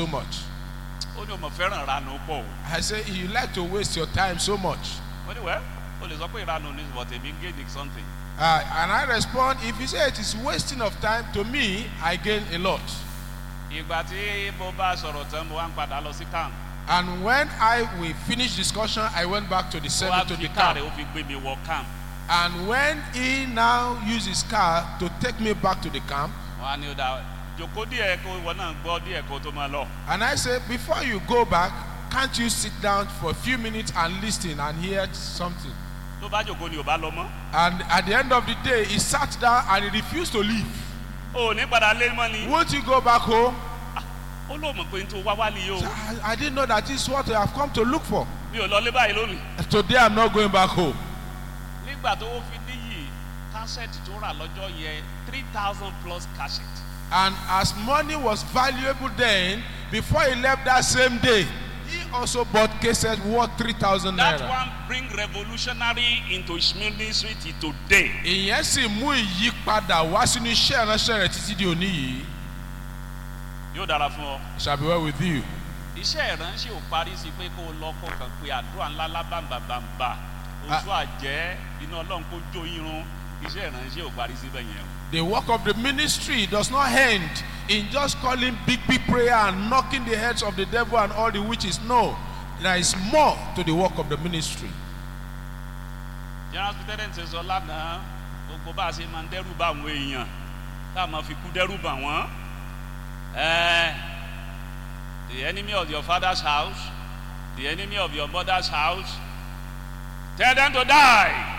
so much. ó ní o mọ̀ fẹ́ràn ìranù pọ̀ o I say, you like to waste your time so much. mo ní wẹ́ o lè sọ pé ìranù ní but èmi ń gain something Uh, and I respond, if you say it is wasting of time, to me, I gain a lot. ìgbà tí mo bá sọ̀rọ̀ tán mo wá ń padà lọ sí camp And when I we finished discussion, I went back to the ó wá service to fi the káà rẹ̀ camp. ó fi gbé mi wọ camp And when he now used his car to take me back to the camp, wọn á ní ó dá jòkó díẹ̀ kó ìwọ náà gbọ́ díẹ̀ kó tó máa lọ and I said, before you go back, can't you sit down for a few minutes and listen and hear something? tó bá jòkó ni ò bá lọ mọ́ And at the end of the day, he sat down and he refused to leave. o ò ní padà lé mọ́ ni Won't you go back home? ó lóò mọ̀ pé n tó wá wá nìyí o I, I didn't know that this is what I have come to look for. mi ò lọ lé báyìí lónìí Today I'm not going back home. nígbà tó fi níyì kásẹ̀tì tó rà lọ́jọ́ yẹn three thousand plus cassette And as money was valuable then, before he left that same day, he also bought cases worth 3,000 that naira. one bring revolutionary into his ministry till today Ìyẹn sì mú ìyípadà wá sínú iṣẹ́ ìránṣẹ́ rẹ̀ títí di òní yìí. yóò dára fún ọ. It shall be well with you. iṣẹ́ ìránṣẹ́ ò parí sí pé kó o lọ kó kàn pé àdúrà ńlá lábàǹbàǹbà oṣù àjẹ́ iná ọlọ́run kó jó irun iṣẹ́ ìránṣẹ́ ò parí síbẹ̀ yẹn o. The work of the ministry does not end in just calling big, big prayer and knocking the heads of the devil and all the witches. No, there is more to the work of the ministry. general superintendent ṣe sọ lánàá gbogbo bá a ṣe máa ń dẹ́rù bá àwọn èèyàn tá a máa fi kú dẹ́rù bà wọ́n. Eh, the enemy of your father's house the enemy of your mother's house tell them to die.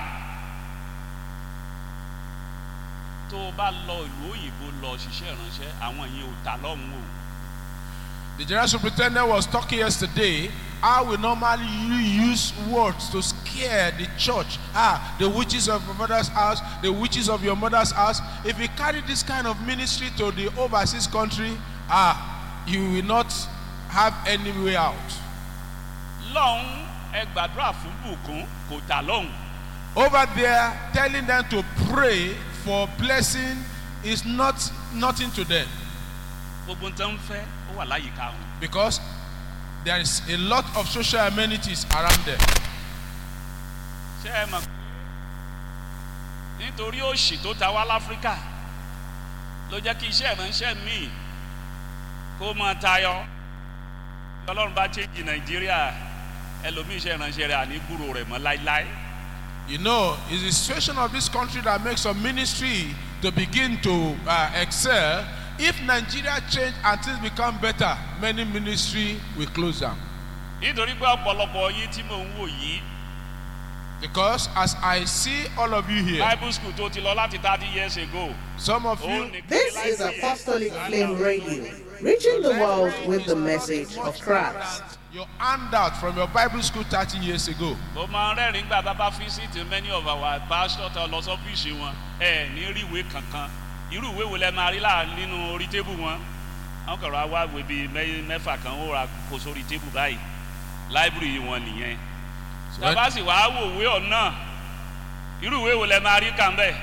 tó o bá lọ ìlú òyìnbó lọ ṣiṣẹ́ ìránṣẹ́ àwọn yẹn ò ta lọ́hùn o. The general superintendent was talking yesterday how we normally use words to scare the church. Ah, the witches of your mother's house, the witches of your mother's house. If you carry this kind of ministry to the overseas country, ah, you will not have any way out. lọ́hùn ẹ gbàdúrà fún bùkún kò tà lọ́hùn. Over there, telling them to pray for blessing is not nothing to them gbogbo ń tán fẹ́ ó wà láyìíká wọn. because there is a lot of social amenities around them. ṣé ẹ mọ̀ pé nítorí òṣì tó ta wá láfíríkà ló jẹ́ kí iṣẹ́ ìránṣẹ́ míì kó máa tayọ ọlọ́run bá chéjì nàìjíríà ẹlòmíì iṣẹ́ ìránṣẹ́ rẹ̀ àní gbúrò rẹ̀ mọ́ láíláí. You know, it's the situation of this country that makes some ministry to begin to uh, excel. If Nigeria change and things become better, many ministry will close down. nítorí pé ọ̀pọ̀lọpọ̀ yín tí mò ń wò yìí Because as I see all of you here, bible school tó ti lọ láti thirty years ago. some of ó you, ní This is Apostolic Flame Radio, reaching the world with the message of Christ. your handout from your Bible school 30 years ago. mo máa ń rẹ́rìn-ín gbà bá bá visit many of our pastor tó lọ sọ́fíìsì wọn ẹ ní rí ìwé kankan irú ìwé wo lẹ máa rí láà nínú orí tébù wọn wọn kọ̀rọ̀ wá ìwé bíi mẹ́- mẹ́fà kan ó ra kó sórí tébù báyìí láìbírì wọn nìyẹn So when- tàbá sì wàá wò ìwé ọ̀nà irú ìwé wo lẹ máa rí kàn bẹ́ẹ̀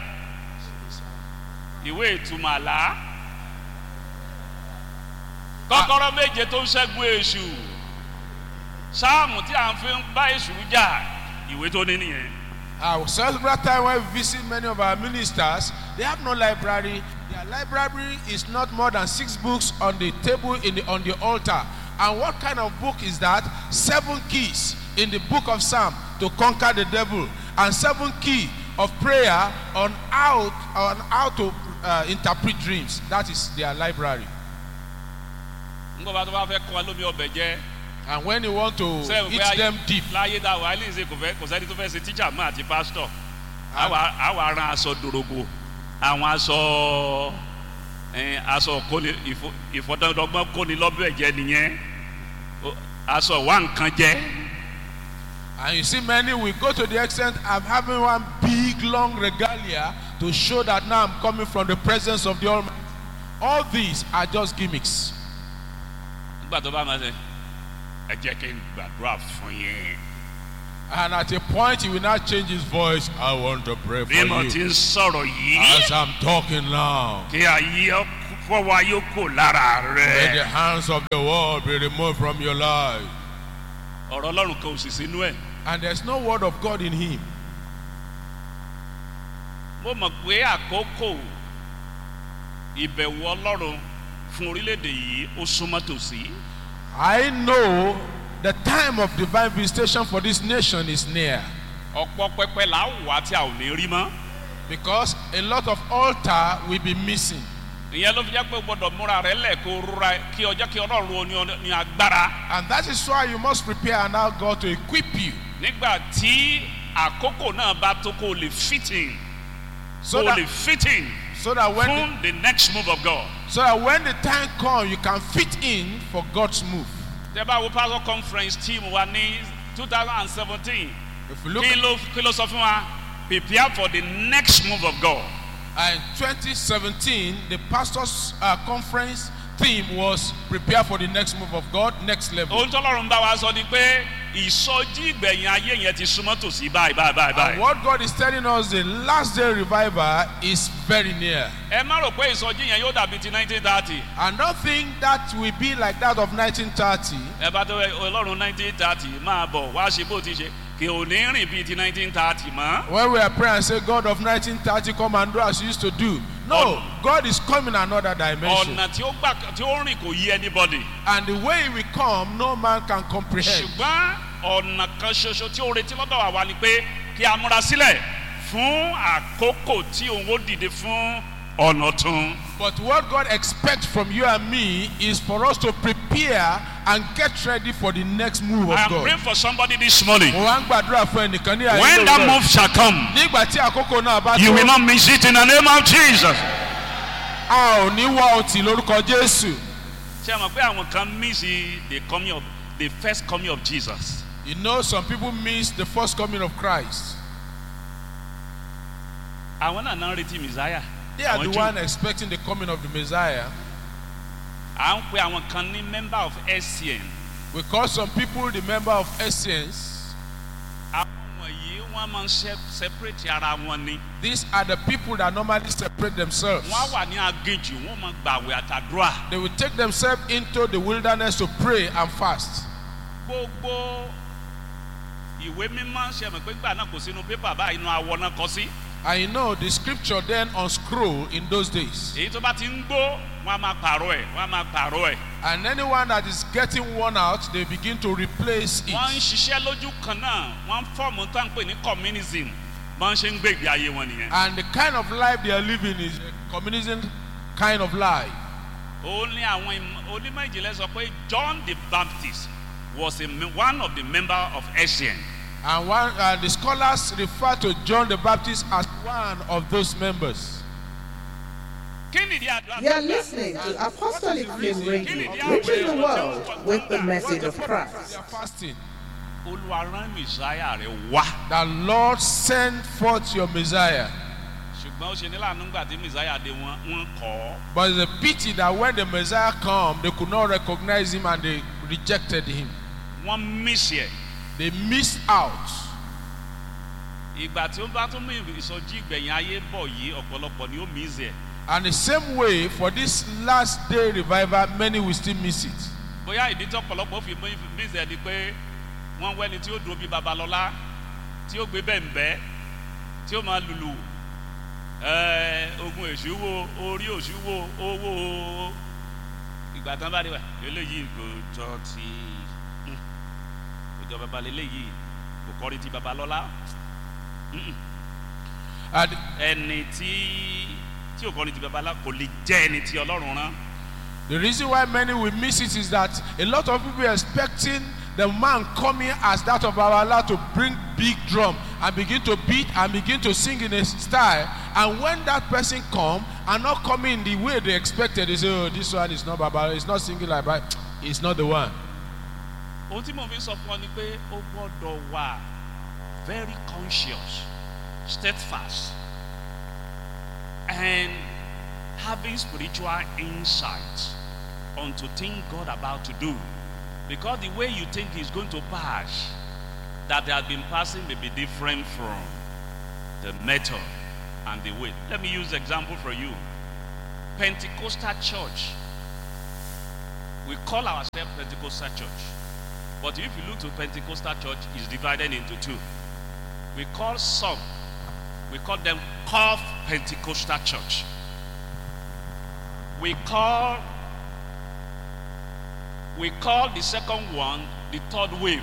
ìwé ìtumọ̀ àlá kọ́kọ́rọ́ méje tó ń ṣẹ́gun èṣù sáàmù tí à ń fi ń bá èṣù jà ìwé tó ní nìyẹn. Uh, several times when we visit many of our ministers, they have no library. Their library is not more than six books on the table in the, on the altar. And what kind of book is that? Seven keys in the book of Psalm to conquer the devil, and seven key of prayer on how on how to uh, interpret dreams. That is their library. nígbà bá tó bá fẹ́ kọ́ wa lómi ọbẹ̀ jẹ́ And when you want to sẹ́yìn eat them deep, láyé dá wa ilé ìṣe kò fẹ́ kò sẹ́ni tó fẹ́ ṣe tíjà mọ́ àti pásítọ̀ àwa àwa aran aṣọ dòrògbò àwọn aṣọ ẹ̀, aṣọ kóni ìfọ- ìfọdọ́dọ́gbọ́n kóni lọ́bẹ̀ jẹ́ nìyẹn O- aṣọ wà nǹkan jẹ́ And you see, many will go to the extent of having one big, long regalia to show that now I'm coming from the presence of the Almighty. All these are just gimmicks. nígbà tó bá máa ṣe ẹ jẹ́ kí n gbàdúrà fún yín And at a point, he will not change his voice. I want to pray for bí mo ti you. ń sọ̀rọ̀ yìí As I'm talking now, kí ayé ọ fọwọ́ ayé kò lára Let the rẹ̀. hands of the world be removed from your life. ọ̀rọ̀ ọlọ́run kan ò sì sínú ẹ̀. And there's no word of God in him. mo mọ̀ pé àkókò ìbẹ̀wò ọlọ́run fún orílẹ̀-èdè yìí ó súnmọ́ tòsí. I know the time of divine visitation for this nation is near. ọ̀pọ̀ pẹpẹ là á wà tí a ò ní rí mọ́. Because a lot of altar will be missing. ìyẹn ló fi jẹ́ pé o gbọ́dọ̀ múra rẹ lẹ̀ kó rúra kí ọjọ́ kí ọlọ́run ó ní ọ- ní agbára. And that is why you must prepare and allow God to equip you. nígbà tí àkókò náà bá tó kó o lè fit in So kó o that, lè fit in so that when the, fún the next move of God. so that when the time comes, you can fit in for God's move. tẹ bá wo pastor conference team wa ní two thousand and seventeen If you look kí ló kí ló sọ fún wa prepare for the next move of God. uh, in 2017, the pastors' uh, conference theme was prepare for the next move of God, next level. ohun tó lọ́run bá wa sọ ni pé ìsọjí ìgbẹ̀yìn ayé yẹn ti súnmọ́ tòsí báyìí báyìí báyìí And báyìí. what God is telling us, the last day revival is very near. ẹ má rò pé ìsọjí yẹn yóò dàbí ti nineteen thirty. And don't think that will be like that of 1930. ẹ bá tó ọlọ́run nineteen thirty máa bọ̀ wá ṣe bó ti ṣe kì ò ní rìn bíi ti nineteen thirty mọ́. When we are praying and say, God of 1930, come and do as you used to do. No, God is coming another dimension. ọ̀nà tí ó gbà tí ó rìn kò yí anybody. And the way he will come, no man can comprehend. ṣùgbọ́n ọ̀nà kan ṣoṣo tí ó retí lọ́dọ̀ wa ni pé kí a múra sílẹ̀ fún àkókò tí òun ó dìde fún ọ̀nà tún. But what God expects from you and me is for us to prepare and get ready for the next move of I am God. praying for somebody this morning. Mo wá ń gbàdúrà fún ẹnìkan ní ayé When that lóòrọ̀. move shall come, Nígbà tí àkókò náà bá you will tó, not miss it in the name of Jesus. a ò ní wá ọtí lórúkọ Jésù. ṣé ẹ mọ̀ pé àwọn kan miss the coming of the first coming of Jesus. You know, some people miss the first coming of Christ. àwọn náà náà ń retí messiah. They are Àwọn the Jew. one expecting the coming of the Messiah. à ń pe àwọn kan ní member of SCN. We call some people the member of Essence. àwọn wọ̀nyí wọ́n máa ń se- separate ara wọn ni. These are the people that normally separate themselves. wọ́n á wà ní aginjù wọ́n máa gbàwé àtàdúrà. They will take themselves into the wilderness to pray and fast. gbogbo ìwé mímọ́ ṣe mọ̀ pé gbà náà kò sínú pépà báyìí inú awọ náà kọ sí. And you know, the scripture then on scroll in those days. èyí tó bá ti ń gbó wọ́n á máa pààrọ̀ ẹ̀ wọ́n á máa pààrọ̀ ẹ̀. And anyone that is getting worn out, they begin to replace wọ́n ń it. ṣiṣẹ́ lójú kan náà wọ́n ń fọ́ọ̀mù tá à ń pè ní communism bọ́n ṣe ń gbé ìgbé ayé wọn nìyẹn. And the kind of life they are living is a communism kind of life. ó ní àwọn im- onímọ̀ ìjìnlẹ̀ sọ pé John the Baptist was a, me- one of the member of SCN. And one, uh, the scholars refer to John the Baptist as one of those members. kí nìdí àdúrà You're listening to Apostolic Flame Radio, reaching the world with the message of They Christ. are fasting. olúwa rán mìsáyà rẹ̀ wá. The Lord send forth your Messiah. ṣùgbọ́n ó ṣe nílànà nígbà tí mìsáyà dé wọn wọ́n kọ́ ọ́. But it's a pity that when the Messiah come, they could not recognize him and they rejected him. wọ́n mísì ẹ̀. They missed out. ìgbà tí ó bá tún mú ìsọjí ìgbẹ̀yìn ayé bọ̀ yìí ọ̀pọ̀lọpọ̀ ni ó mísì ẹ̀. And the same way, for this last day revival, many will still miss it. bóyá ìdí tí ọ̀pọ̀lọpọ̀ fi mísì ẹ̀ ni pé wọ́n wẹ́ni tí ó dúró bí babalọ́lá tí ó gbé bẹ́ẹ̀nbẹ́ tí ó máa lùlù ẹ̀ẹ́, ogun èṣù wo orí òṣù wo owó ìgbà tán bá dé wá eléyìí kò jọ ti hmm, kò jọ babalẹ̀ eléyìí kò kọrin ti babalọ́lá And ẹni tí tí ò kọrin ti babalọ́lá kò lè jẹ́ ẹni tí ọlọ́run rán. the reason why many will miss it is that a lot of people are expecting the man coming as that of our Lord to bring big drum and begin to beat and begin to sing in a style. And when that person come and not coming in the way they expected, they say, "Oh, this one is not Baba. It's not singing like that. It's not the one." ohun tí mo fi sọ fún ọ ni pé ó gbọ́dọ̀ wà very conscious steadfast and having spiritual insight onto things God about to do because the way you think is going to pass that has been passing may be different from the method and the way let me use example for you Pentecostal church. We call ourselves Pentecostal church. But if you look to Pentecostal church, it's divided into two. We call some, we call them Calf Pentecostal church. We call we call the second one the third wave.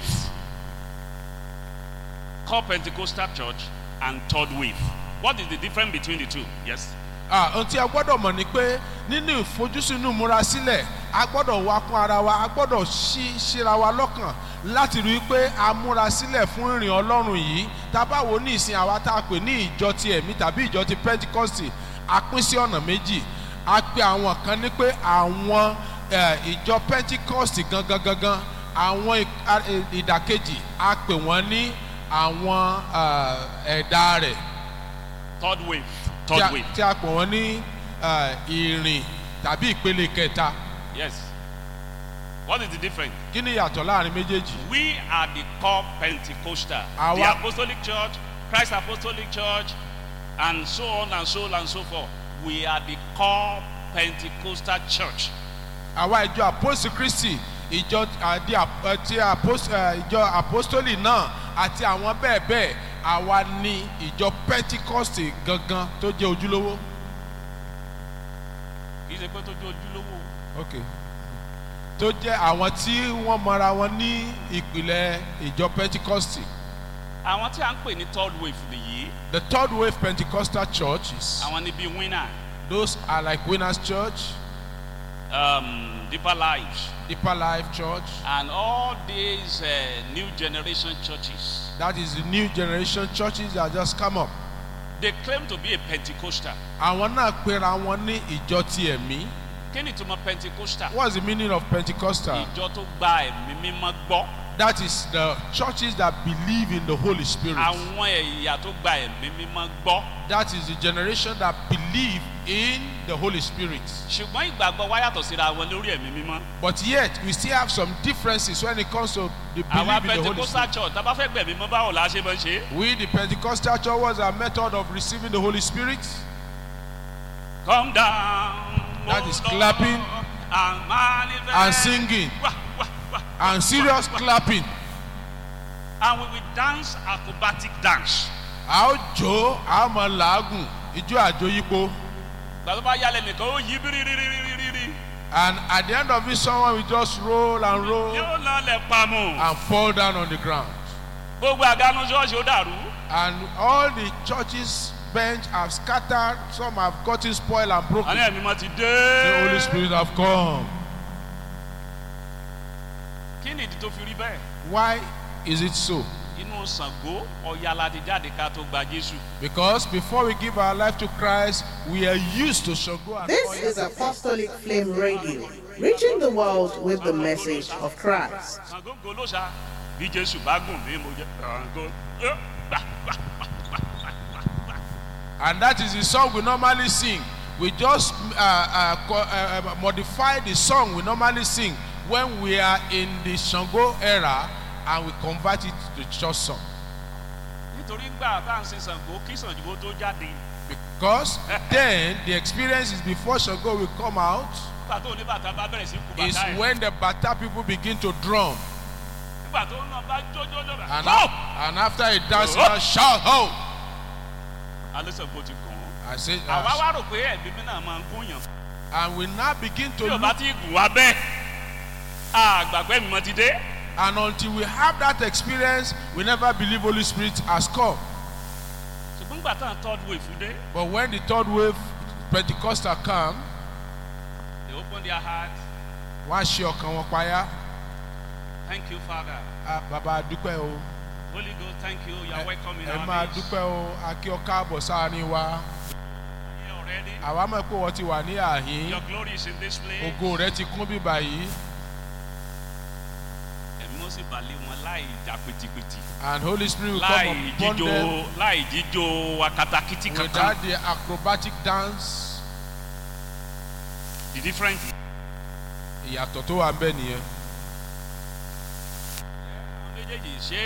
Call Pentecostal church and third wave. What is the difference between the two? Yes. Ah, ohun tí a gbọ́dọ̀ mọ̀ ni pé nínú ìfojúsùn múra sílẹ̀ a gbọ́dọ̀ wá kún ara wa a gbọ́dọ̀ ṣí ṣíra wa lọ́kàn láti rí i pé a múra sílẹ̀ fún ìrìn ọlọ́run yìí tá a bá wo ní ìsìn àwa tá a pè ní ìjọ ti ẹ̀mí tàbí ìjọ ti pentikọ́sì a pín sí ọ̀nà méjì a pe àwọn kan ní pé àwọn eh, ìjọ pentikọ́sì gangan gangan àwọn ì- a- ì- ìdàkejì a pè wọ́n ní àwọn eh, ẹ̀dá rẹ̀ Third wave. tí Third a- wave. tí a pè wọ́n ní eh, ìrìn tàbí ìpele kẹta Yes. What is the difference? kí ni ìyàtọ̀ láàrin méjèèjì We are the core Pentecostal, the Our- Apostolic Church, Christ Apostolic Church, and so on and so on and so forth. We are the core Pentecostal church. àwa ìjọ àpòsí kristi ìjọ àdí àp- ti àpòs- eh, ìjọ àpòstólì náà àti àwọn bẹ́ẹ̀ bẹ́ẹ̀ àwa ni ìjọ pentikọ́sì gangan tó jẹ́ ojúlówó. Kì í ṣe pé tó jó ojúlówó. okay tó jẹ́ àwọn tí wọ́n mọra wọn ní ìpìlẹ̀ ìjọ pentikọ́sì. Àwọn tí a ń pè ní third wave nìyí, the third wave pentecostal churches àwọn ni bíi winner, those are like winners church um, deeper lives, deeper life church and all these uh, new generation churches. that is the new generation churches that just come up. They claim to be a Pentecostal. àwọn náà pera wọn ní ìjọ ti ẹ̀mí. Kí ni ìtumọ̀ Pentecostal? what's the meaning of pentecostal. Ìjọ tó gba ẹ̀mí mímọ́ gbọ́. that is the churches that believe in the holy spirit. Àwọn ẹ̀yà tó gba ẹ̀mí mímọ́ gbọ́. that is the generation that believe in the holy spirit. Ṣùgbọ́n ìgbàgbọ́ wa yàtọ̀ síra wọn lórí ẹ̀mí mímọ́. but yet we still have some differences when it comes to the Àwa belief in the holy Pentecostal spirit. church tá a bá fẹ́ gbẹ̀mí mọ́ báwo la ṣe máa ń ṣe é? we the pentecostal church was our method of receiving the holy spirit. Come down. That O is Lord, clapping and manifest. and singing Wah, wah, wah, and serious clapping. And we will dance acrobatic dance. a ó jó a ó mọ làágùn ijó àjòyípo. Gbàtọ́ bá yálẹ̀ nìkan ó yí bírírírírírí. and at the end of it someone will just roll and roll Yóò lọ lẹ̀ pamọ́. and fall down on the ground. Gbogbo àgánú ṣọ́ọ̀ṣì ó dàrú. and all the churches bench have scattered some have gotten spoiled and broken. Àní ẹ̀mí mọ́ ti the holy dé. spirit have come. Kí ni ìdí tó fi rí bẹ́ẹ̀? why is it so. Inú Ṣàngó ọ̀yà la ti jáde ká tó gba Jésù. because before we give our life to christ we are used to Ṣàngó and This Ọya. is Apostolic Flame Radio, reaching the world with the message of Christ. Ṣàngó golóṣà bí Jésù bá gùn mí mo jẹ́ Ṣàngó. Ẹ, gbà, gbà, gbà, gbà, gbà, gbà, gbà. and that is the song we normally sing we just uh, uh, co- uh, uh, modify the song we normally sing when we are in the Ṣàngó era and we convert it to church song. Nítorí gbà tá à ń sin Ṣàngó kí Ṣàngó tó jáde. Because then the experience is before Ṣàngó will come out Nígbà tó oníbàtà bá bẹ̀rẹ̀ sí kú is bàtà ẹ̀. when the Bata people begin to drum Nígbà tó náà bá jójó lọ́bà. and, Ho! and after a dance Oh! now shout ho Alẹ́ Ṣàngó ti kàn án. I say Àwa uh, wá rò pé ẹ̀mí mi náà máa ń gúnyàn. and we now begin to Tí o bá look ti gùn wá bẹ́ẹ̀, àgbàgbẹ́ mi mọ ti dé. and until we have that experience we never believe Holy Spirit has come Ṣùgbọ́n nígbà tá à ń third wave dé, but when the third wave Pentecostal come they open their heart. wọ́n á ṣe ọkàn wọn payá Thank you Father. ah, bàbá dúpẹ́ o Holy Ghost thank you. You are ẹ welcome in ẹ our máa midst. dúpẹ́ o a kí ọ káàbọ̀ sáárín wa Here already. àwa mọ̀ pé wọ́n ti wà ní àhín Your glory is in this place. ògo rẹ ti kún bíbà yìí Ẹ̀mí ó sì balẹ̀ wọn láì jà pìtìpìtì. and Holy Spirit will come Láì upon jíjó them láì jíjó akatakiti kankan. without the acrobatic dance The different. ìyàtọ̀ tó wà ń bẹ̀ nìyẹn. Àwọn méjèèjì ṣé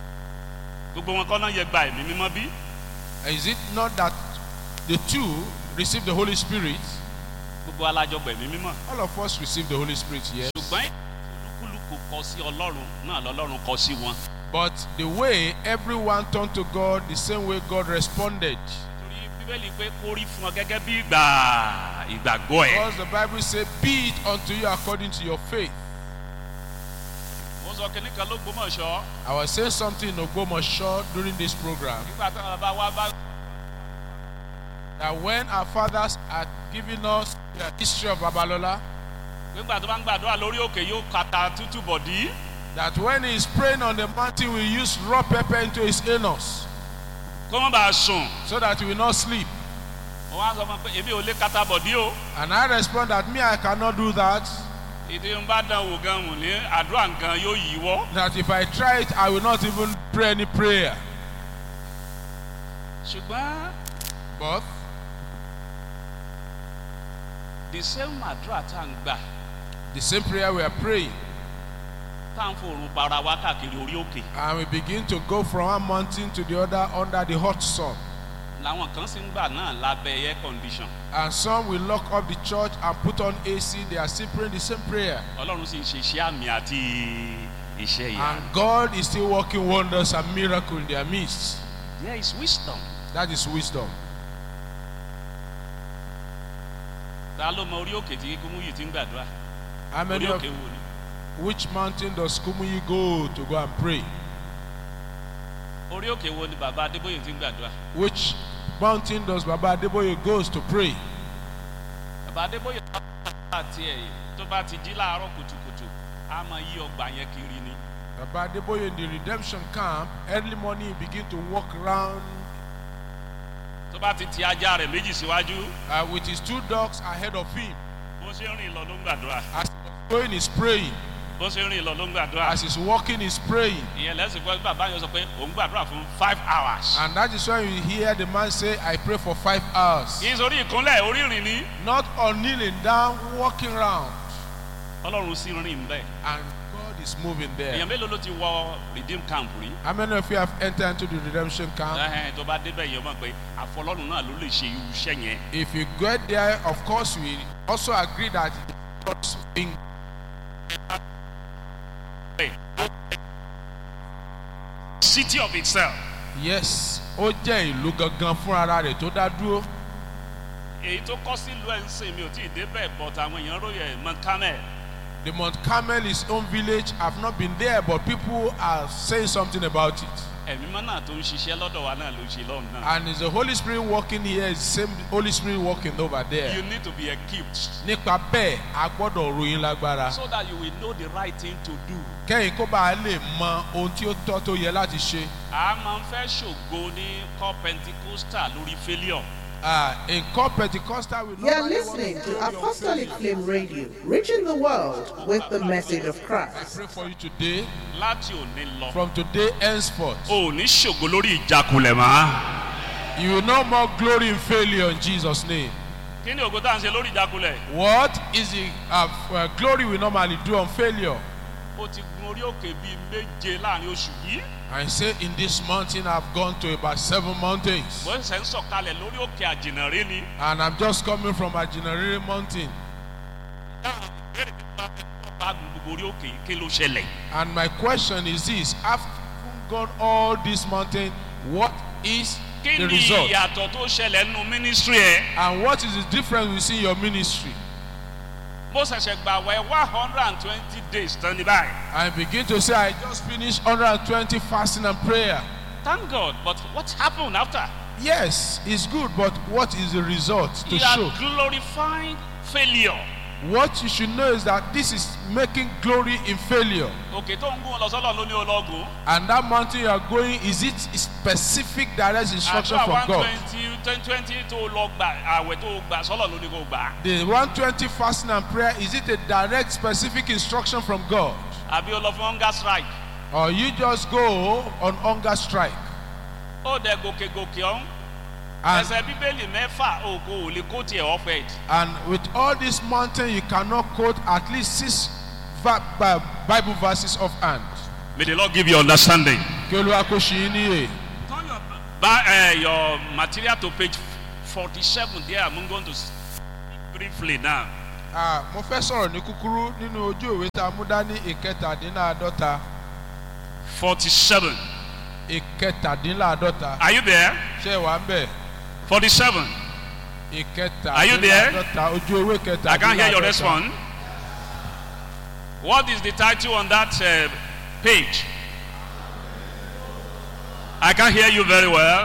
gbogbo wọn kọ́ náà yẹ gba ẹ̀mí mímọ́ bí? Is it not that the two receive the Holy Spirit. gbogbo alájọgbẹ̀mí mímọ́ All of us receive the Holy Spirit, yes. ṣùgbọ́n olúkúlùkù kọ sí ọlọ́run náà lọ́lọ́run kọ sí wọn. But the way everyone turned to God, the same way God responded. torí bíbélì pé kó rí fún ọ gẹ́gẹ́ bí ìgbà ìgbàgbọ́ ẹ̀. Because the Bible says, Be it unto you according to your faith. mo sọ kínní kan ló gbọ́mọ̀ ṣọ́ I was saying something in Ogbomoso during this program nígbà táwọn bá wá bá that when our fathers had given us the history of Babalola, nígbà tó bá ń gbàdúrà lórí òkè yóò kata tútù bọ̀dí. that when he is praying on the mountain, we use raw pepper into his anus kó má bàa sùn. so that he will not sleep. mo wá sọ fún un pé èmi ò lè kata bọ̀dí o. And I respond that me, I cannot do that. ìdí ń bá dán wò gan wò ní àdúrà nǹkan yóò yíwọ́. That if I try it, I will not even pray any prayer. ṣùgbọ́n But the same àdúrà tá à ń gbà the same prayer we are praying, tá à ń fòrùn bara wá káàkiri orí òkè and we begin to go from one mountain to the other under the hot sun. làwọn kan sì ń gbà náà lábẹ́ air condition And some will lock up the church and put on AC. They are still praying the same prayer. ọlọ́run sì ń ṣe iṣẹ́ àmì àti iṣẹ́ ìyá. And God is still working wonders and miracles in their midst. there is wisdom. That is wisdom. ta ló mọ orí òkè tí kúmú yìí ti ń gbàdúrà How many orí of òkè wo ni. which mountain does Kumuyi go to go and pray? orí òkè wo ni bàbá adébóyè ti ń gbàdúrà. Which mountain does Baba Adeboye goes to pray? bàbá adébóyè bá tiẹ̀ tó bá ti jí láàárọ̀ kùtùkùtù á máa yí ọgbà yẹn kiri ni. Baba Adeboye in the redemption camp, early morning he begin to walk around tó bá ti ti ajá rẹ̀ méjì síwájú uh, with his two dogs ahead of him. bó ṣe ń rìn lọ ló ń gbàdúrà As he's going, he's praying. bó ṣe ń rìn lọ ló ń gbàdúrà. As he's walking, he's praying. ìyẹn lẹ́sìn pé bàbá yẹn sọ pé òun gbàdúrà fún five hours. And that is why you hear the man say, I pray for five hours. kì í sórí ìkúnlẹ̀ orí ìrìn ni Not on kneeling down, walking around. ọlọ́run sì rìn bẹ́ẹ̀. And God is moving there. èèyàn mélòó ló ti wọ redeem camp rí. How many of you have entered into the redemption camp? ẹhẹn tó bá débẹ̀ yẹn mọ̀ pé àfọlọ́run náà ló lè ṣe irú iṣẹ́ yẹn. If you get there, of course, we also agree that God's being city of itself. yes, ó jẹ́ ìlú gangan fún ara rẹ̀ tó dá dúró. èyí tó kọ́ sílùú ẹ̀ ń sìn mi ò tí ì débẹ̀ but àwọn èèyàn ròyìn mount carmel. The Mount Carmel is own village. I've not been there, but people are saying something about it. ẹ̀mí mọ́ náà tó ń ṣiṣẹ́ lọ́dọ̀ wa náà ló ń ṣe lọ́run náà. And is the Holy Spirit working here? Is the same Holy Spirit working over there? you need to be equipped Nípa bẹ́ẹ̀, a gbọ́dọ̀ ròyìn lágbára. so that you will know the right thing to do. Kẹ́yìn kó bá a lè mọ ohun tí ó tọ́ tó yẹ láti ṣe. a máa ń fẹ́ ṣògo ní core pentecostal lórí failure. Uh, in core Pentecostal, we You are normally want listening to glory on Apostolic failure. Flame Radio, reaching the world with the message of I Christ. pray for you today, láti òní lọ. from today henceforth. o ò ní ṣògo lórí ìjákulẹ̀ mọ́. You will no more glory in failure in Jesus' name. kí ni ògo tá à ń ṣe lórí ìjákulẹ̀. What is the uh, uh, glory we normally do on failure? ó ti gun orí òkè bíi méje láàrin oṣù yìí. I say in this mountain I've gone to about seven mountains. bó ṣe ń sọ̀kalẹ̀ lórí òkè àjìnàrí ni. And I'm just coming from Ajinarere mountain. dáhùn ìbéèrè tí wọ́n fẹ́ kọ́ bá gun gbogbo orí òkè kí ló ṣẹlẹ̀. And my question is this after gone all this mountain, what is kí the ni result? ìyàtọ̀ tó ṣẹlẹ̀ nínú mínísírì ẹ̀. And what is the difference we see in your ministry? mo ṣẹ̀ṣẹ̀ gbà wẹ̀ one hundred and twenty days tán ní báyìí. I begin to say, I just finished 120 fasting and prayer. thank god but what happened after. Yes, it's good, but what is the result to he show? had glorified failure. What you should know is that this is making glory in failure. òkè tó ń gún lọ sọ́lọ̀ ló ní ológun. And that mountain you are going, is it specific direct instruction àdúrà from one God? twenty twenty twenty tó lọ gbà àwẹ̀ tó gbà sọ́lọ̀ ló ní kó gbà. The 120 fasting and prayer, is it a direct specific instruction from God? àbí o lọ fún hunger strike. Or you just go on hunger strike? ó dẹ gòkè gòkè ọ̀hún. And, ẹsẹ̀ bíbélì mẹ́fà o kò lè kó tiẹ̀ ọ̀fẹ́. and with all this mountain, you cannot quote at least six va- Bi- Bible verses of hand. may the lord give you understanding. Kí Olúwa kó ṣe yín níyè. turn your ba uh, your material to page 47 there. I'm going to speak briefly now. Ah, mo fẹ́ sọ̀rọ̀ ní kúkúrú nínú ojú ìwé tá a mú dání ìkẹtàdínláàdọ́ta 47. ìkẹtàdínláàdọ́ta Are you there? ṣé ẹ wà ń bẹ̀ 47. Are you there? ìkẹtàdínláàdọ́ta ojú ewé I can't hear your kẹtàdínláàdọ́ta response. What is the title on that uh, page? I can't hear you very well.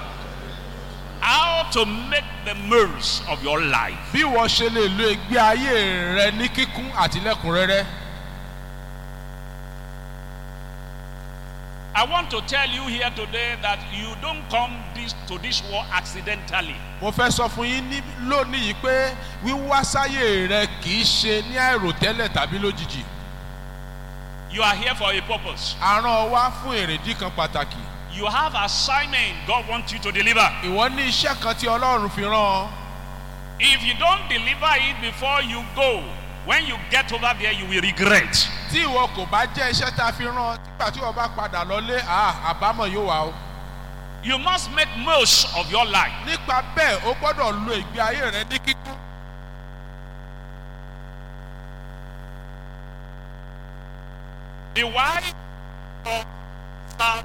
How to make the most of your life. bí wọ́n ṣe lè lo ìgbé ayé rẹ ní kíkún àti lẹ́kùnrẹ́rẹ́ I want to tell you here today that you don't come this, to this war accidentally. mo fẹ́ sọ fún yín ní lónìí yìí pé wíwá sáyé rẹ kì í ṣe ní àìròtẹ́lẹ̀ tàbí lójijì You are here for a purpose. a rán ọ wá fún èrèdí kan pàtàkì You have assignment God wants you to deliver. ìwọ ní iṣẹ́ kan tí ọlọ́run fi rán ọ If you don't deliver it before you go, when you get over there, you will regret. tí ìwọ kò bá jẹ́ iṣẹ́ tá a fi rán ọ nígbà tí wọ́n bá padà lọlé à àbámọ̀ yóò wá o You must make most of your life. nípa bẹ́ẹ̀ o gbọ́dọ̀ lo ìgbé ayé rẹ ní kíkún The wife of uh,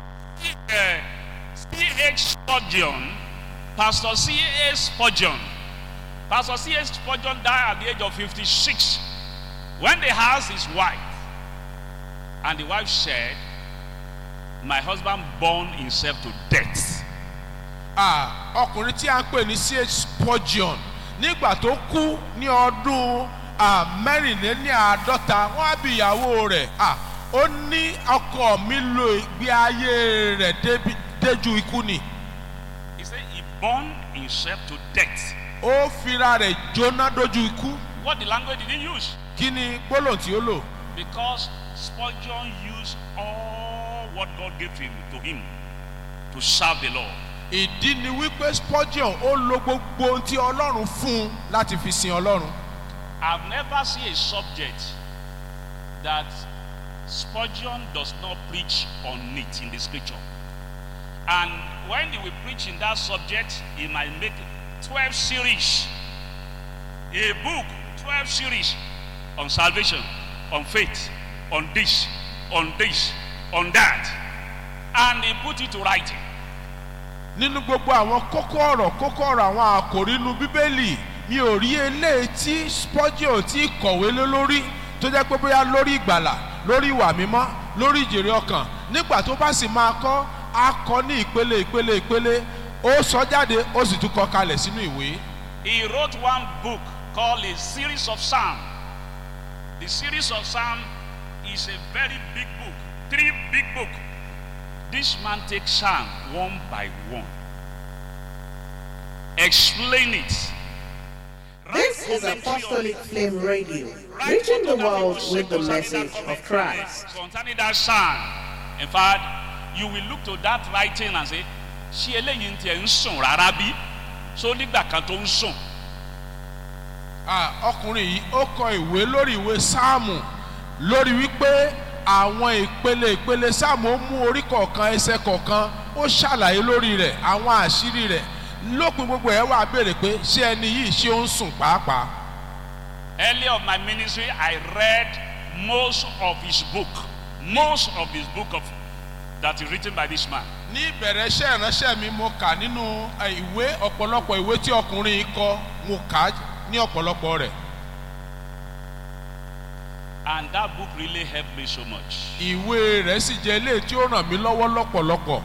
C.H. Spurgeon, Pastor C.H. Spurgeon, Pastor C.H. Spurgeon died at the age of 56 when they asked his wife, and the wife said, My husband burned himself to death. Ah, ọkùnrin tí a ń pè ní ch spurgeon nígbà tó kú ní ọdún ah, mẹ́rìnléláàádọ́ta wọ́n á bí ìyàwó rẹ̀ Ah, ó ní ọkọ mi lo ìgbé ayé rẹ̀ débi- déjú ikú ni He said he burned himself to death. ó fira rẹ̀ jóná dójú ikú What the language did he use? kí ni gbólóhùn tí ó lò Because Spurgeon used all what God gave him to him to serve the Lord. ìdí ni wípé spurgeon ó lo gbogbo ohun tí ọlọ́run fún un láti fi sin ọlọ́run I've never seen a subject that Spurgeon does not preach on it in the scripture. And when he will preach in that subject, he might make 12 series. A book, 12 series on salvation, on faith, on this, on this, on that. And he put it to writing. nínú gbogbo àwọn kókó ọ̀rọ̀ kókó ọ̀rọ̀ àwọn àkòrí inú bíbélì mi ò rí eléyìí tí spurgeon tí kọ̀wé lé lórí tó jẹ́ pé bóyá lórí ìgbàlà lórí ìwà mímọ́ lórí ìjèrè ọkàn nígbà tó bá sì máa kọ́ á kọ́ ní ìpele ìpele ìpele ó sọ jáde ó sì tún kọ kalẹ̀ sínú ìwé He wrote one book called A Series of Psalm. The series of Psalm is a very big book, three big book. This man takes Psalm one by one. Explain it. This is Apostolic Flame Radio, reaching the world with the message of Christ. Concerning that Psalm, in fact, you will look to that writing and say, ṣé eléyìí ń tiẹ̀ ń sùn rárá bí? So nígbà kan tó ń sùn. Ah, ọkùnrin yìí ó kọ ìwé lórí ìwé sáàmù lórí wípé àwọn ìpele ìpele sáàmù ó mú orí kọ̀ọ̀kan ẹsẹ̀ kọ̀ọ̀kan ó ṣàlàyé lórí rẹ̀ àwọn àṣírí rẹ̀ lópin gbogbo ẹ̀ wá béèrè pé ṣé ẹni yìí ṣé ó ń sùn pàápàá. Early of my ministry, I read most of his book, most of his book of that is written by this man. ní ìbẹ̀rẹ̀ iṣẹ́ ìránṣẹ́ mi mo kà nínú eh, ìwé ọ̀pọ̀lọpọ̀ ìwé tí ọkùnrin yìí kọ mo kà á ní ọ̀pọ̀lọpọ̀ rẹ̀ And that book really helped me so much. ìwé rẹ̀ sì jẹ́ ilé tí ó ràn mí lọ́wọ́ lọ́pọ̀lọpọ̀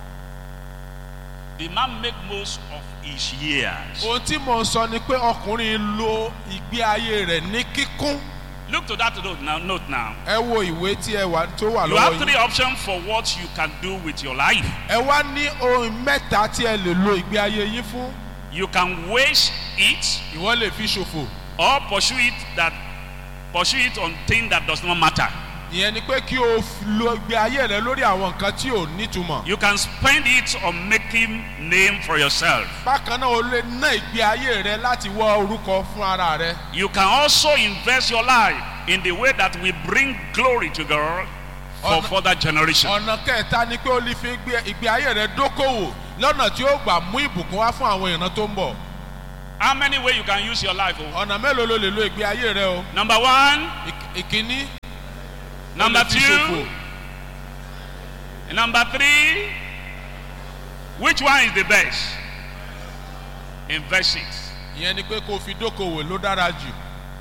The man make most of his years. ohun tí mo ń sọ ni pé ọkùnrin lo ìgbé ayé rẹ̀ ní kíkún Look to that note now. Note now. ẹ wo ìwé tí ẹ wà tó wà You lọ́wọ́ have yìí three options for what you can do with your life. ẹ wá ní ohun mẹ́ta tí ẹ lè lo ìgbé ayé yín fún You can waste it ìwọ lè fi ṣòfò or pursue it that pursue it on things that does not matter. ìyẹn ni pé kí o f- lo ìgbé ayé rẹ lórí àwọn nǹkan tí ò nítumọ̀ You can spend it on making name for yourself. bákan náà o lè ná ìgbé ayé rẹ láti wọ orúkọ fún ara rẹ You can also invest your life in the way that will bring glory to God for Ọ̀nà- further generation. ọ̀nà kẹta ni pé o lè fi ìgbé- ìgbé ayé rẹ dókòwò lọ́nà tí ó gbà mú ìbùkún wá fún àwọn ìran tó ń bọ̀ How many ways you can use your life? Oh? ọ̀nà mélòó ló lè lo ìgbé ayé rẹ o Number one, Ìk- ìkíní number ó lè fi ṣòfò. two, number three. Which one is the best? Invest it. ìyẹn ni pé kó o fi dókòwò ló dára jù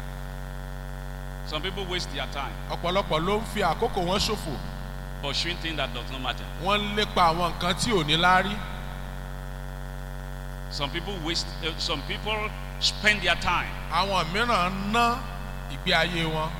Some people waste their time ọ̀pọ̀lọpọ̀ ló ń fi àkókò wọn ṣòfò pursuing things that does not matter. wọ́n ń lépa àwọn nǹkan tí ò ní láárí Some people waste. Uh, some people spend their time àwọn mìíràn ń ná ìgbé ayé wọn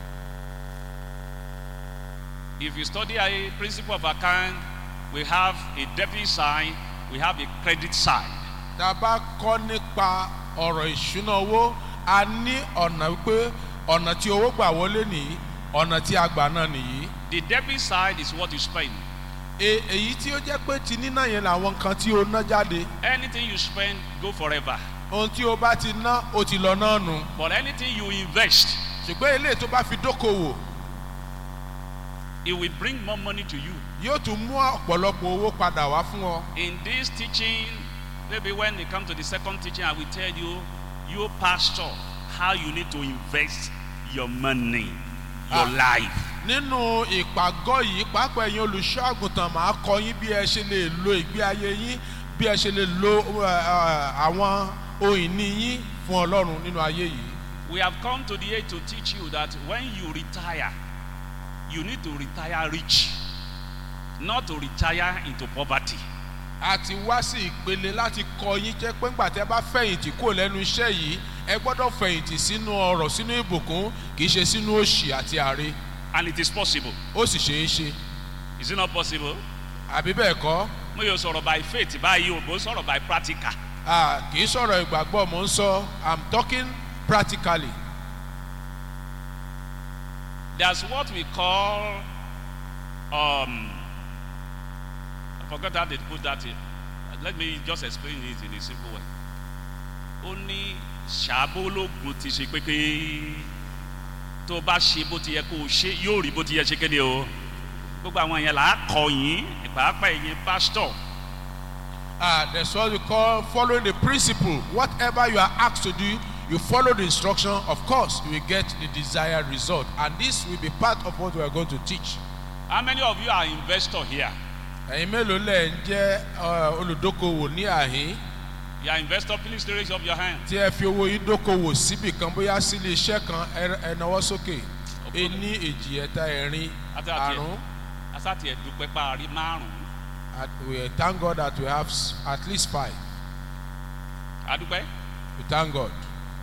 If you study a principle of account, we have a debit side, we have a credit side. tá a bá kọ́ nípa ọ̀rọ̀ ìṣúná owó a ní ọ̀nà wípé ọ̀nà tí owó gbà wọlé nìyí ọ̀nà tí a gbà náà nìyí The debit side is what you spend. E- èyí tí ó jẹ́ pé ti níná yẹn làwọn nǹkan tí o ná jáde Anything you spend go forever. ohun tí o bá ti ná o ti lọ náà nù But anything you invest, ṣùgbọ́n eléyìí tó bá fi dókòwò it will bring more money to you. yóò tún mú ọ̀pọ̀lọpọ̀ owó padà wá fún ọ In this teaching, maybe when they come to the second teaching, I will tell you, you pastor, how you need to invest your money, your Ah. life. nínú ìpàgọ́ yìí pàápàá ẹ̀yin olùṣọ́ àgùntàn máa kọ́ yín bí ẹ ṣe lè lo ìgbé ayé yín bí ẹ ṣe lè lo ẹ, ẹ, àwọn ohun ìní yín fún ọlọ́run nínú ayé yìí. We have come to the age to teach you that when you retire, you need to retire rich, not to retire into poverty. a ti wá sí ìpele láti kọ yín jẹ́ pé ńgbà tẹ́ bá fẹ̀yìntì kúrò lẹ́nu iṣẹ́ yìí ẹ gbọ́dọ̀ fẹ̀yìntì sínú ọrọ̀ sínú ìbùkún kì í ṣe sínú òṣì àti àre And it is possible. ó sì ṣeé ṣe Is it not possible? àbí bẹ́ẹ̀ kọ́ Mo yóò sọ̀rọ̀ by faith báyìí o, mo sọ̀rọ̀ by practical. a kì í sọ̀rọ̀ ìgbàgbọ́ mò ń sọ i'm talking practically There's what we call, um, I forgot how they put that in. Let me just explain it in a simple way. Ó ní ṣàbólógún ti ṣe pé pé tó o bá ṣe bó ti yẹ kó o ṣe yóò rí bó ti yẹ ṣe kéde o. Gbogbo àwọn yẹn là á kọ yín, pàápàá ẹ̀yin pásítọ̀. Ah, that's what we call following the principle. Whatever you are asked to do, you follow the instruction. Of course, you will get the desired result. And this will be part of what we are going to teach. How many of you are investor here? Ẹ̀yin mélòó lẹ̀ ń jẹ́ uh, olùdókòwò ní àhín You are investor, please raise up your hand. tí ẹ fi owó yín dókòwò síbì kan bóyá sí ilé iṣẹ́ kan ẹ ẹ nawọ́ sókè. Ení èjì ẹ̀ta ẹ̀rin Àti àti ẹ̀. àrún. Asáti ẹ̀dùpẹ́ parí márùn-ún. At- We thank God that we have s- at least five. Adúpẹ́. We thank God.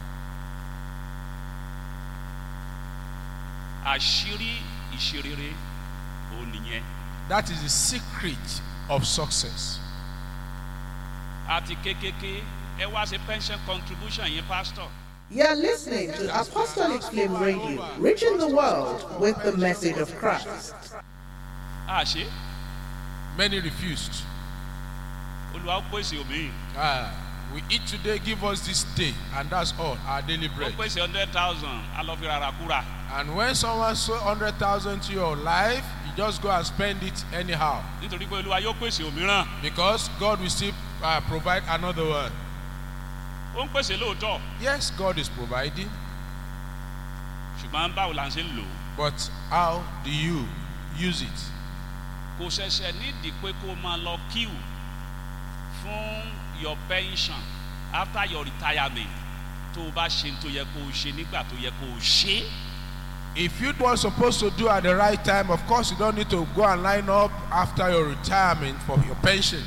àṣírí ìṣerere òun nìyẹn That is the secret of success. àti kékeré ẹ wá ṣe pension contribution yẹn pastor You're listening to Apostolic Flame Radio, reaching the world with the message of Christ. àṣé Many refused. olùwà ó pèsè omi Ah, we eat today, give us this day, and that's all, our daily ó bread. pèsè hundred thousand alọ́fi rárá kúrà And when someone sow 100,000 to your life, you just go and spend it anyhow. nítorí pé olúwa yóò pèsè òmíràn Because God will still uh, provide another one. ó ń pèsè lóòótọ́ Yes, God is providing, ṣùgbọ́n báwo la ń ṣe ń lò ó but how do you use it? kò ṣẹ̀ṣẹ̀ nídìí pé kó o máa lọ kíw fún your pension after your retirement tó o bá ṣe tó yẹ kó o ṣe nígbà tó yẹ kó o ṣe é. If you were supposed to do at the right time, of course, you don't need to go and line up after your retirement for your pension.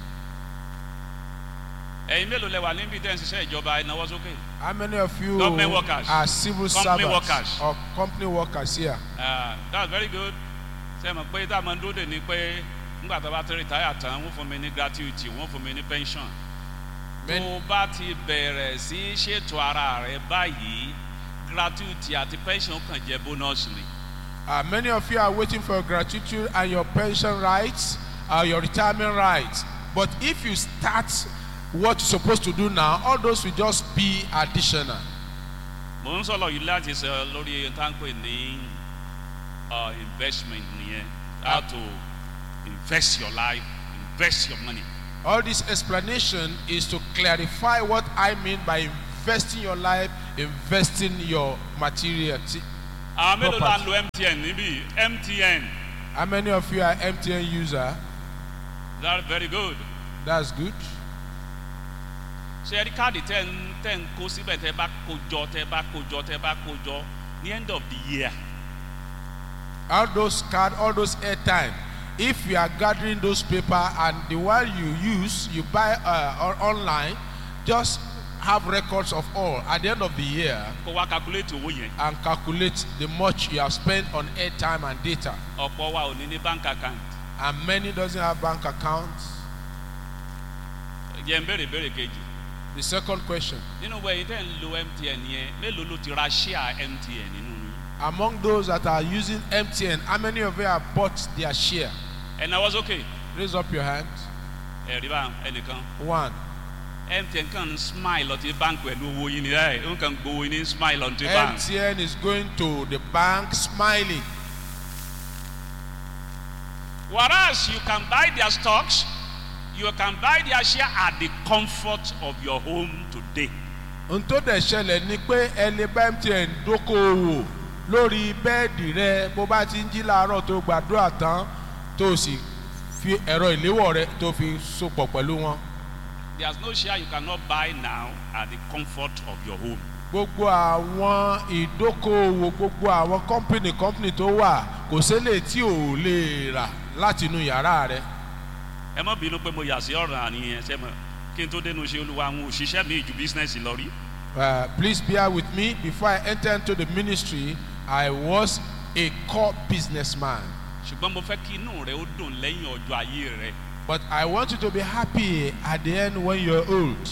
ẹ̀yin mélòó lẹ wà níbi tẹ́ ń ṣiṣẹ́ ìjọba ìnáwó sókè. How many of you Government workers. are civil Company servants workers. or company workers here? Ah, that's very good ṣe mọ̀ pé tá a máa ń dúró dè ní pé nígbà tó bá ti retire tán wọ́n fún mi ní gratuity wọ́n fún mi ní pension tó Many- o bá ti bẹ̀rẹ̀ sí í ṣètò ara rẹ báyìí gratuity àti pension kàn jẹ́ bonus ni Uh, many of you are waiting for your gratitude and your pension rights, uh, your retirement rights. But if you start what you're supposed to do now, all those will just be additional. mo ń sọ̀rọ̀ yìí láti sọ lórí táǹpẹ̀ ní uh, investment nìyẹn how to invest your life invest your money All this explanation is to clarify what I mean by investing your life, investing your material. See, àwọn mélòó la ń Property. lo mtn níbí mtn How many of you are MTN user? that's very good That's good. ṣe ẹ rí káàdì tẹ́ ń tẹ́ ń kó síbẹ̀ tẹ́ bá kó jọ tẹ́ bá kó jọ tẹ́ bá kó jọ ní end of the year All those card, all those airtime. If you are gathering those paper and the one you use, you buy uh, or online, just have records of all at the end of the year kó wá calculate owó yẹn and calculate the much you have spent on airtime and data. ọ̀pọ̀ wa ò ní ní bank account And many doesn't have bank accounts. jẹ́ ń béèrè béèrè kejì The second question. nínú wẹ̀yìn tẹ́ ń lo mtn yẹn mélòó ló ti ra share mtn nínú yín Among those that are using MTN, how many of you have bought their share? ẹ̀ náwó sókè Raise up your hand. ẹ̀rí bá ẹnìkan One. mtn kàn ń smile ọtí bank pẹ̀lú owó yín ni ẹ̀ ń kàn gbowó yín ní smile ọtí bank MTN is going to the bank smiling. whereas you can buy their stocks you can buy their share at the comfort of your home today ohun tó dẹ̀ ṣẹlẹ̀ ni pé ẹ lè bá MTN dókòwò lórí bẹ́ẹ̀dì rẹ bó bá ti ń jí láàárọ̀ tó gbàdúrà tán tó sì fi ẹ̀rọ ìléwọ́ rẹ tó fi sopọ̀ pẹ̀lú wọn. there's no share you cannot buy now at the comfort of your home gbogbo àwọn ìdókòwò gbogbo àwọn kọ́mpìnì kọ́mpìnì tó wà kò sélè tí ò lè rà láti inú yàrá rẹ. ẹ má bínú pé mo yà sí ọ̀ràn àníyàn ṣe mọ̀ kí n tó dénú ṣe olúwa àwọn òṣìṣẹ́ mi ju bísínẹ́sì lọ rí Uh, please bear with me before I enter into the ministry I was a core businessman. ṣùgbọ́n mo fẹ́ kí inú rẹ ó dùn lẹ́yìn ọjọ́ ayé rẹ But I want you to be happy at the end when you're old.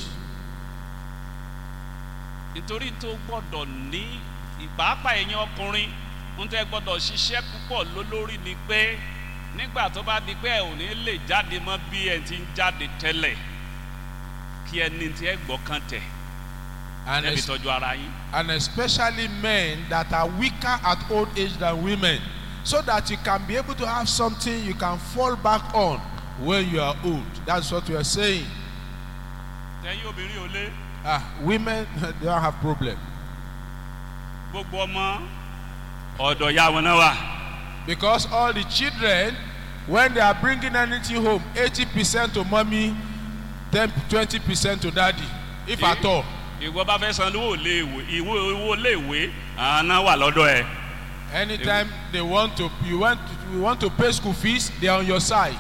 nítorí tó gbọ́dọ̀ ní ìpàápàá ẹ̀yin ọkùnrin ń tẹ́ gbọ́dọ̀ ṣiṣẹ́ púpọ̀ lólórí ni pé nígbà tó bá di pé ẹ ò ní lè jáde mọ́ bí ẹ ti ń jáde tẹ́lẹ̀ kí ẹni tí ẹ gbọ́ kan tẹ̀ And, ẹbí es- tọ́jú ara yín and especially men that are weaker at old age than women. So that you can be able to have something you can fall back on when you are old. That's what we are saying. tẹ́yìn obìnrin ò lé Ah, women, they don't have problem. gbogbo ọmọ ọ̀dọ̀ ya wọn náà wà Because all the children, when they are bringing anything home, 80% to mommy, 10, 20% to daddy, if at all. ìwọ bá fẹ́ san owó léèwé ìwé owó léèwé àná wà lọ́dọ̀ ẹ̀ Anytime they want to, you want, to, you want to pay school fees, they are on your side.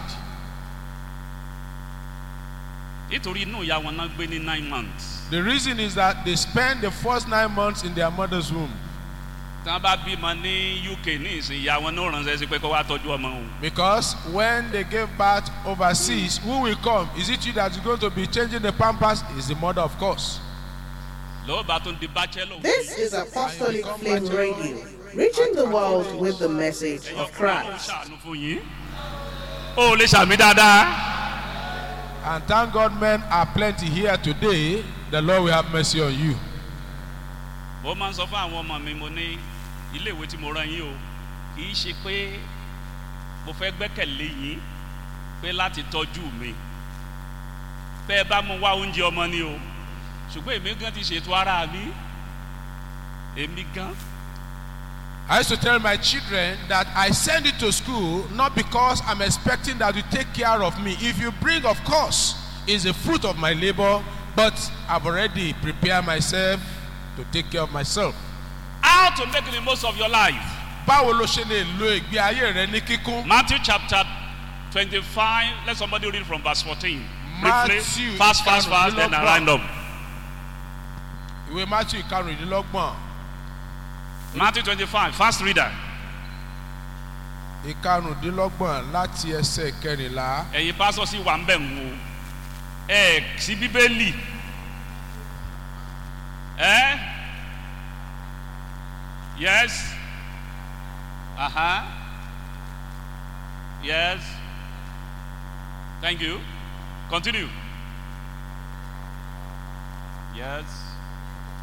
nítorí inú ìyá wọn náà gbé ní nine months The reason is that they spend the first nine months in their mother's womb. tí wọ́n bá bímọ ní uk ní ìsìn ìyá wọn náà ránṣẹ́ sí pé kó wá tọ́jú ọmọ òun Because when they gave birth overseas, who will come? Is it you that is going to be changing the pampers? Is the mother, of course. lọ́wọ́ bá tún di bachelor This is Apostolic Flame Radio, reaching the world with the message of Christ. ṣàánú fún yín ó lè ṣàmì dáadáa And thank God men are plenty here today. The Lord will have mercy on you. mo máa ń sọ fún àwọn ọmọ mi mo ní ilé ìwé tí mo rán yín o kì í ṣe pé mo fẹ́ gbẹ́kẹ̀lé yín pé láti tọ́jú mi pé ẹ bá mu wá oúnjẹ ọmọ ni o ṣùgbọ́n èmi gan ti ṣètò ara mi èmi gan I used to tell my children that I send you to school not because I'm expecting that you take care of me. If you bring, of course, is a fruit of my labor, but I've already prepared myself to take care of myself. how to make the most of your life Báwo ló ṣe lè lo ìgbé ayé rẹ ní kíkún? Matthew chapter twenty-five let somebody read from verse fourteen briefly Matthew fast fast fast then I round up Ìwé Matthew ìkarùndínlọ́gbọ̀n Matthew twenty-five fast reader ìkarùndínlọ́gbọ̀n láti ẹsẹ̀ kẹrìnlá. ẹ̀yin pásọ sí wà ń bẹ̀ ń wo ẹ̀ sí bíbélì ẹ̀ yes aha yes thank you continue yes